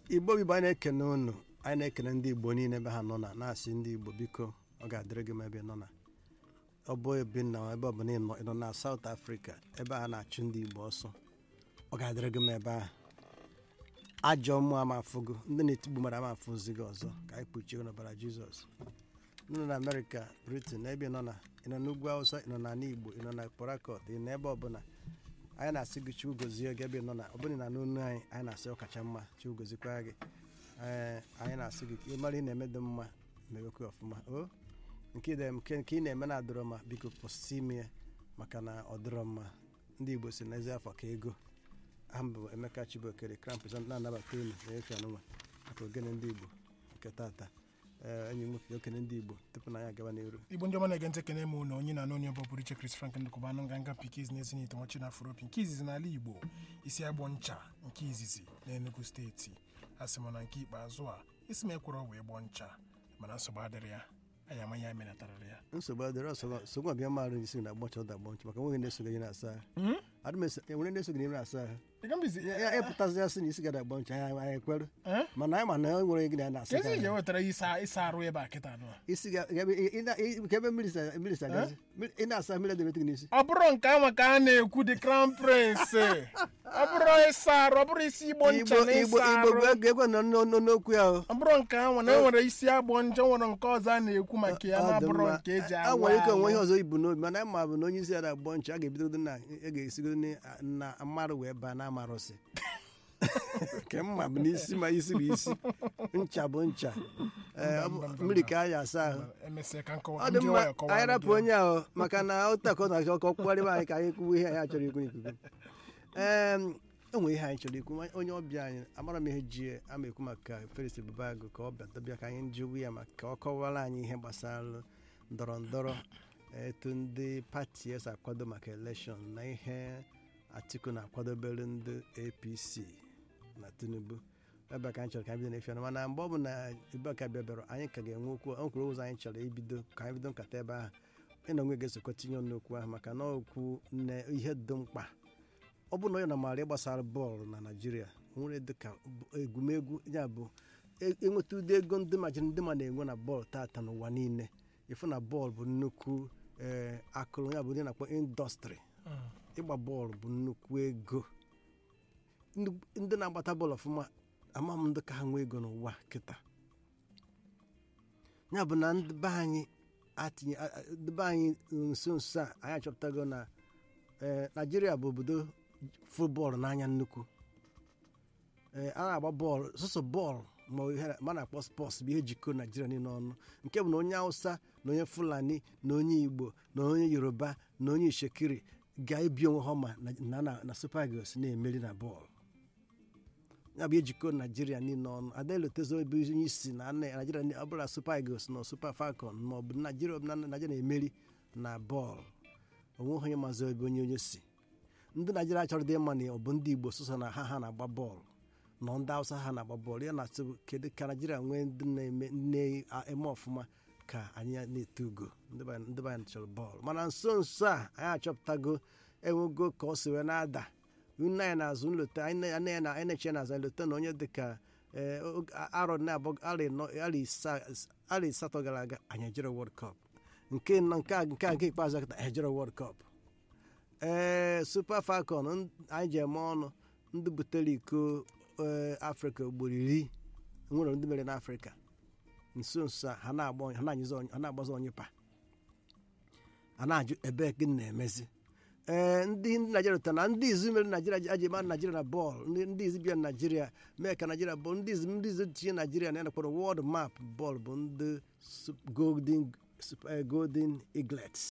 igbo bụ anyị na-ekene unu anyị na-ekene ndị igbo niile ebe ha nọ na na-asị ndị igbo biko ọ ga-adịrị gị ma ebe ị nọ na ọ bụ ebe nna ebe ọbụla ị nọ ị nọ na South Africa ebe a na-achụ ndị igbo ọsọ ọ ga-adịrị gị ma ebe ahụ ajọ mmụọ ama afụgo ndị na-etigbu mmadụ ama afụzi gị ọzọ ka anyị kpuchie n'ọbara Jizọs ndị nọ na Amerịka Britain na ebe ị nọ na ị nọ n'ugwu Awụsa ị nọ na ala Igbo ị nọ na Port Harcourt ị nọ ebe ọbụla anyị na-asị gị Chukwu gozie gị ebe ị nọ na ọ bụrụ na n'onu anyị anyị na-asị ọ kacha mma Chukwu gozikwa gị ee anyị na-asị gị ka ị mara ị na-eme dị mma mewekwa ọfụma o nke ị na- nke nke ị na-eme na-adịrọ mma biko kwụsị ime ya maka na ọ dịrọ mma ndị Igbo si n'ezi afọ ka ego aha m bụ Emeka Chibokere Crown President na-anabata unu na-efe anụnwa maka ogene ndị Igbo nke tata ee enyi m nwoke okene ndị Igbo tupu na anyị agaba n'iru igbo ndị ọma na-ege ntị ekene m na onye na-anụ onye bụ pụrụ iche Chris Frank ndụkọba anụ nganga pikiz na ezinite nwachi na afropi nke izizi n'ala igbo isi agbọ ncha nke izizi na enugu steeti a sị m na nke ikpeazụ a isi m ekwere wee gbọ ncha mana nsogbu adịrị ya anyị ama ya menatarịrị ya nsogbu adịrọ nsogbu abịa marụ isi na agbọncha ụda agbọncha maka nweghị na-esoghị onye na-asa ahụ adị m eso enwere na-esoghị onye na-asa ahụ Dịka mbizi ya ya pụtazi ya sị na isi gada agba ncha anyị anyị ekweru Eh? mana anyị ma na e nwere gị na na-asa kezi gị ije ahụ. wetara ịsa ịsa arụ ebe a kịta nụ isi ga ga- ị- ị na- ị- ka ebe mmiri sa mmiri sa gazi Mmiri- ị na-asa mmiri edebete gị n'isi ọ bụrụ nke ahụ ka a na-ekwu the crown prince ọ bụrụ ịsa arụ ọ bụrụ isi igbo ncha igbo na igbo ịsa igbo arụ bụ ego ego nọ n'o- n'o- n'okwu ya o ọ bụrụ nke ahụ na enwere isi agbọ ncha nwere nke ọzọ a na-ekwu maka ya Ọ dị na-abụrụ mma. nke eji a awa nwere ike onwe ihe ahụ. ọzọ ibu n'obi mana anyị ma bụ na onye isi ada agbọ ncha a ga-ebidogo na a ga-esigodo na- na mmadụ wee baa na amarụsị nke mma bụ n'isi ma isi bụ isi ncha bụ ncha Ee, ọ bụ- mba, mba, mmiri mba. ka anyị asa ahụ emesịa ka nkọwa ọ dị ndị mma nwayọọ kọwara anyị rapụ gị. onye ahụ maka na ụtakọ na achọ ka ọ kpụgharịba anyị ka anyị kwuwe ihe anyị chọrọ ikwu n'ikuku ee enwe ihe anyị chọrọ ikwu onye ọbịa anyị amara m ihe ji ama ekwu maka Felix Ebubeagụ ka ọ bịa dobịa ka anyị jụwa ya maka ka ọ kọwara anyị ihe gbasara ndọrọ ndọrọ etu ndị pati esi akwado maka elekshọn na ihe Atiku na-akwadobere ndị APC na Tinubu ebe a ka anyị chọrọ ka anyị bido n'efe ọnụ mana mgbe ọ bụ na Ebubeagụ bịabịara anyị ka ga-enwe okwu o kwuru ụzọ anyị chọrọ ibido ka anyị bido nkata ebe ahụ ị na onwe ga-esokọ tinye ọnụ okwu ahụ maka na okwu nne ihe dị mkpa ọ bụ na onye na maara ịgbasara bọọlụ na naijiria nwere dịka egwumegwu ya bụ e- enweta ụdị ego ndị majiri ndị ma na-enwe na bọọlụ tata n'ụwa niile ịfụ na bọọlụ bụ nnukwu ee, akụrụ ya bụ ndị na-akpọ indọstrị Mm. ịgba bọọlụ bụ nnukwu ego Ndị- ndị na-agbata bọọlụ ọfụma ama m ndị ka ha nwee ego n'ụwa kịta ya bụ na ndị be anyị atinye a- a- ndị be anyị nso nso a anyị achọpụtago na ee, naijiria bụ obodo futbọọlụ n'anya nnukwu ee a na-agba bọọlụ sọsọ bọọlụ ma ọ ihe ma a na-akpọ spọts bụ ihe jikọ naijiria niile ọnụ nke bụ na onye hausa na onye fulani na onye igbo na onye yoruba na onye ishekiri ga-ebi onwe ha ma na- na, na, na super eagles na-emeri na bọọlụ ya bụ ejikọ naijiria niile ọnụ adaelotezo ebe onye isi na na- naijiria ni- ọ bụla super eagles na super falcon ma ọ bụ naijiria na naijiria na-emeri na bọọlụ onweghị onye mazị ebe onye onye si ndị naijiria chọrọ dị mma na ọ bụ ndị igbo sọsọ na ha ha na-agba bọọlụ nọ ndị hausa ha na-agba bọọlụ ya na-atụ kedu ka naijiria nwee ndị na-eme na-eme ọfụma ka anyị na-eto ugo ndị be anyị- ndị be anyị chọrọ bọọlụ mana nso nso a anyị achọpụtago enwego ka ọ si wee na-ada nne anyị na-azụ nlota anyị na- anyị na- anyị na-eche na-azụ nlota na onye dịka ee, oge- arọ na-abụ arọ ịnọ- arọ isaa- arọ asatọ gara aga anyị ejere world cup nke nọ nke a nke a nke ikpeazụ akịta ejere world cup ee super falcon n- anyị ji eme ọnụ ndị butere iko ee, afrịka ugboro iri nwere ndị mere n'afrịka nso nso a ha na-agba onye- ha na-anyụzi onye- ha na-agbazi onye pa a na-ajụ ebe gị na-emezi ee ndị ndị naijiria ụta na ndị izu mere naijiria aji ma naijiria na bọọlụ ndị ndị izu bịa naijiria mee ka naijiria bụ ndị izu ndị izu tinye naijiria na ya nakpọrọ wọld map bọọlụ bụ ndị Sup- golden Sup- eh, golden eaglets